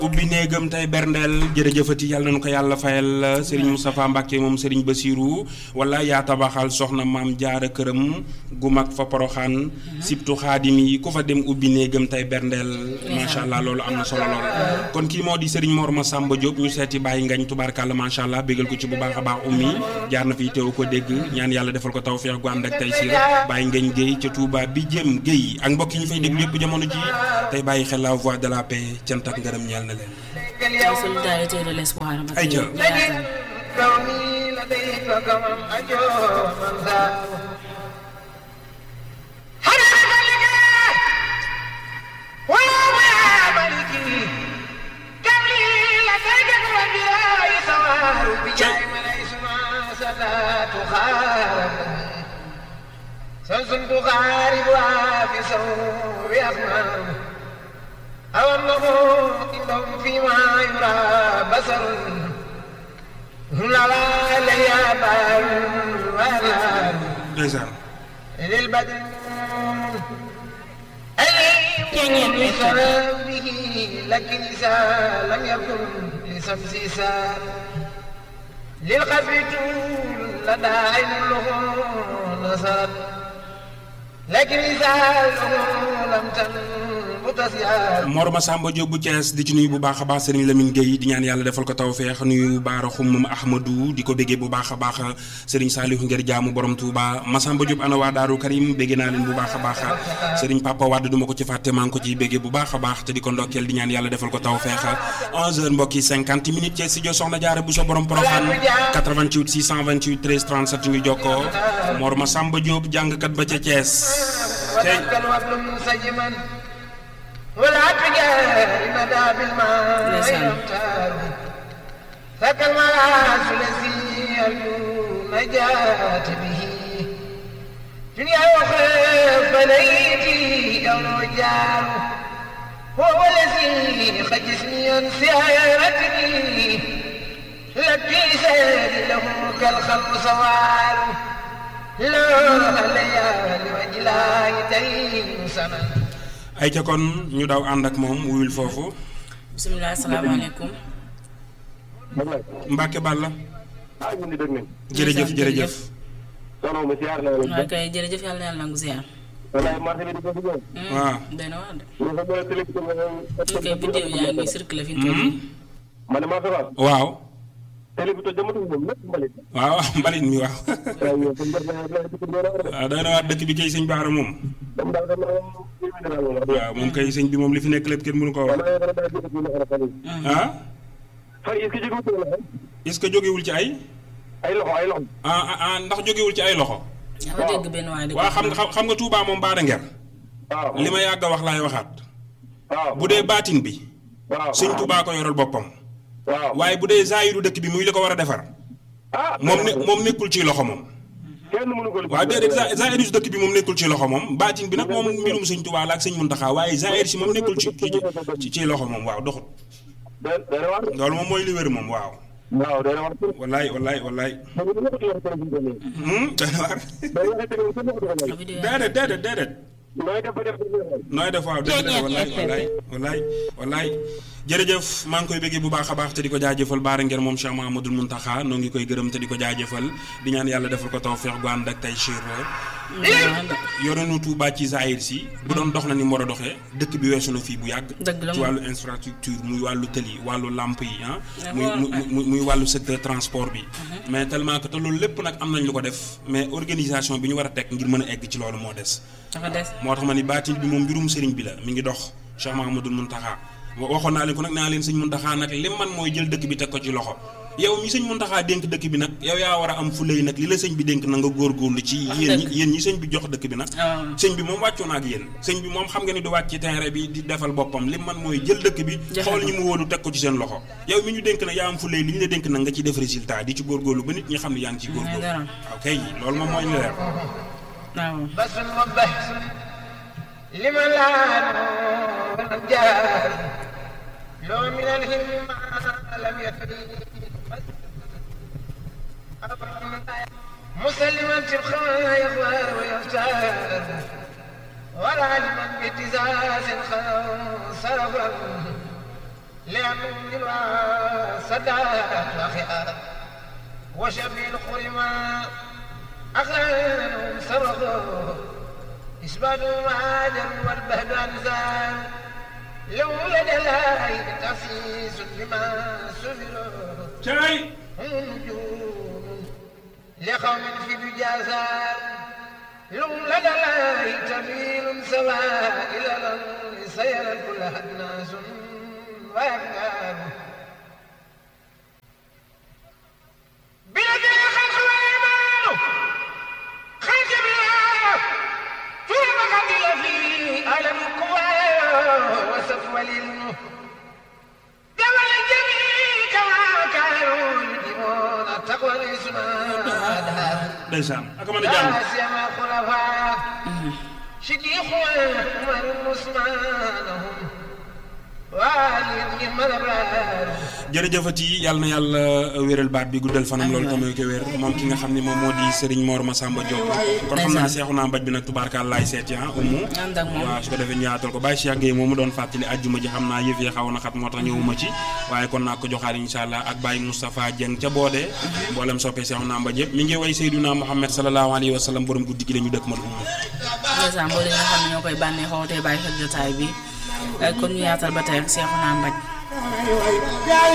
ubbi néegam tey berndeel jërëjëfati yàlla na ko yàlla fayal Serigne Moustapha Mbacke moom Serigne Bassirou wala yaa tabaxal soxna maam jaara këram gu mag fa poroxaan sibtu xaadim yi ku fa dem ubbi néegam tey berndeel macha allah loolu am na solo lool kon kii moo di Serigne Mor Massamba Diop ñu seeti bàyyi ngañ tubaarkàlla macha allah bégal ko ci bu baax a baax ummi jaar na fi teew ko dégg ñaan yàlla defal ko tawfeex gu ànd ak tey siir bàyyi ngañ géey ca Touba bi jëm géey ak mbokk yi ñu fay déglu yëpp jamono ji tey bàyyi xel la voix de la paix cant ak ngërëm ñeel na leen solidarité de l'espoir. ay jël كوني لديك كمن أجو من ذا حرم لك ويا ملكي كم لي لديك من بلا سوار بجاي من اسمع صلاة خارب سنس تغارب وفي سوء أفنان أو أنه إنهم فيما يرى بصر لا لا ليابان ولا ndeysaan للبدن أليم بسببه لكن إذا لم يكن لسمس سار للخف طول لدى عين له نصرت لكن إذا له لم تنبت سيار Mor Massamba Diop bu Thiès di ci nuyu bu baax a baax Serigne Lamine Gueye di ñaan yàlla defal ko tawfeex nuyu Baara Xumum Ahmadou di ko béggee bu baax a baax Serigne Saliou ngir jaamu borom Touba Massamba Diop ana waa Daaru Karim béggee naa leen bu baax a baax Serigne Papa Wade du ma ko ci fàtte maa ngi ko ciy béggee bu baax a baax te di ko ndokkeel di ñaan yàlla defal ko tawfeex 11h mbokk yi 50 minutes ci studio Soxna Jaara bu so borom Poroxaan 88 628 13 37 ñu jokkoo Mor Massamba Diop jàngkat ba ca Thiès. tey وذاك الوبل منسجما ولا تجاري مدى بالماء نسأل. يمتار ذاك الملاذ الذي يرجو نجاة به دنيا وخير فليتي أو رجال هو الذي خجسني عن سيارتني لكي سيد له كالخلق سوال لا ليالي وجلاي تين سنة ay ca kon ñu daw ànd ak moom wuyul foofu bisimilah asalaamaaleykum. Mbacke Balla ah ñu ngi dégg nañ. jërëjëf jërëjëf soxna ma siyaar naa waaw leen. kay jërëjëf yàlla na yàlla nangu ziar. walaay marché bi di ko fi ñëw. waaw doy na waar de. ñu ko boole télévision bi. ñu koy vidéo yaa ngi circulé fi mu toll nii. ma ne maa fi wax. waaw télé bi toj jamatul moom lépp mbalit. waaw mbalit mi waaw waaw yow kon def naa def dëkk bi doon war a def. waaw doy na waar dëkk bi kay sëñ Baara moom comme daal xam naa moom mbir mi daal moom wax dëgg waaw moom kay sëñ bi moom li fi nekk lépp kenn mënu ko wax wala yow daal jëkkër bi la fan yi. ah fan yi est-ce que jógewul ci loxo. est-ce que jógewul ci ay ay loxo ay loxo. ah ah ah ndax jógewul ci ay loxo yaa ngi dégg benn waay di ko waaw xam nga xam nga Touba moom baada nger waaw li ma yàgg a wax laay waxaat waaw bu dee baatin bi waaw sëñ Touba ko yoral boppam waaw waaye bu dee zaayiru dëkk bi muy li ko war a defar ah moom ne moom nekkul ci loxo moom kenn mënu ko. waaw déedéet za- zaayiru si dëkk bi moom nekkul ci loxo moom baatin bi nag moom mbirum sëñ Touba la ak sëñ Muntaxa waaye zaayir si moom nekkul ci ci ci loxo moom waaw doxut day day war. loolu moom mooy li wér moom waaw waaw day war. wallaay wallaay wallaay mais bu ñu ko yor télévision bi. hmm doy na waar day waxee télévision bi ko yor. vidéo yaa déedéet déedéet déedéet nooy def ba def nooy def waaw dëgg la wallaay wallaay wallaay wallaay jërëjëf maa ngi koy bëggee bu baax a baax te di ko jaajëfal baara ngeen moom Cheikh Mahamadul Muntaxa noo ngi koy gërëm te di ko jaajëfal di ñaan yàlla defal ko tawfeex gu ànd ak tay chir yorenu Touba ci Zahir si bu doon dox na ni mu war a doxee dëkk bi weesu na fii bu yàgg Dëgg la ci moom. wàllu infrastructure muy wàllu tëli wàllu lamp yi ah Ah, muy bon, muy muy wàllu secteur transport bi mais tellement que te loolu lépp nag am nañ lu ko def mais organisation bi ñu war a teg ngir mën a egg ci loolu moo des dafa des. moo tax ma ni baatin bi moom mbirum sëriñ bi la mi ngi dox Cheikh Mahamadul Muntaxa wa- waxoon naa leen ko nag naa leen sëñ Muntaxa nag li man mooy jël dëkk bi teg ko ci loxo yow mi sëñ Muntaxa dénk dëkk bi nag yow yaa war a am fulay nag li la sëñ bi dénk na nga góorgóorlu ci yéen ñi yéen ñi sëñ bi jox dëkk bi nag Ah. sëñ bi moom wàccu na ak yéen sëñ bi moom xam nga ni du wàcc ci terrain bi di defal boppam li man mooy jël dëkk bi Joxe xool ko. ñi mu wóolu teg ko ci seen loxo yow mi ñu dénk nag yaa am fulay li ñu la dénk nag nga ci def résultat di ci góorgóorlu ba nit ñi xam ne yaa ngi ciy góorgóorlu dara. waaw kay loolu moom mooy li leer waaw. بس وبحث لمن لا والجار لو من الهم ما لم يفري مسلما تبخى يغوار ويختار ولا لمن باتزاز صرفا لأنه للواسدات وخيار وشبه الخرما أخلانهم سرقوا إثباتوا مهاجر والبهد أنزال لو لدى الله تفسيس بما سفروا cay هم نجوم لقوم في بجازان لهم لدى الله تميل سواء إلى الأرض سيرا كلها الناس وأكبر بيد الخلق والإيمان خلق بالله ثم قتل في ألم القوى وسفو العلم جمل الجميع كما كانوا يدمون التقوى الإسمان ndeysaan ak mën a jàng لا سيما خلفاء شيخ عمر عثمان هم والي من الابرار jërëjëfati yàlla na yàlla wéral baat bi guddal fanam loolu tamit ko wér moom ki nga xam ne moom moo di Serigne Mor Massamba Diop kon xam naa seexu naa mbaj bi nag tubaarkaal laay seeti ah umu ànd ak moom waaw su ko defee ñu yaatal ko Baye Cheikh Gueye moomu doon fàttali àjjuma ji xam naa yëf yi xaw na xat moo tax ñëwuma ci waaye kon naa ko joxaat incha allah ak Baye Moustapha Dieng ca boodee mboolem soppee seexu naa mbaj yëpp mi ngi way Seydina Muhammad sallallahu alayhi wa sallam borom guddi gi la ñu dëkk mal umu ndeysaan boo leen nga xam ne ñoo koy bànneexoo tey bàyyi xel jotaay bi kon ñu yaatal ba tey ak Seexuna Mbaj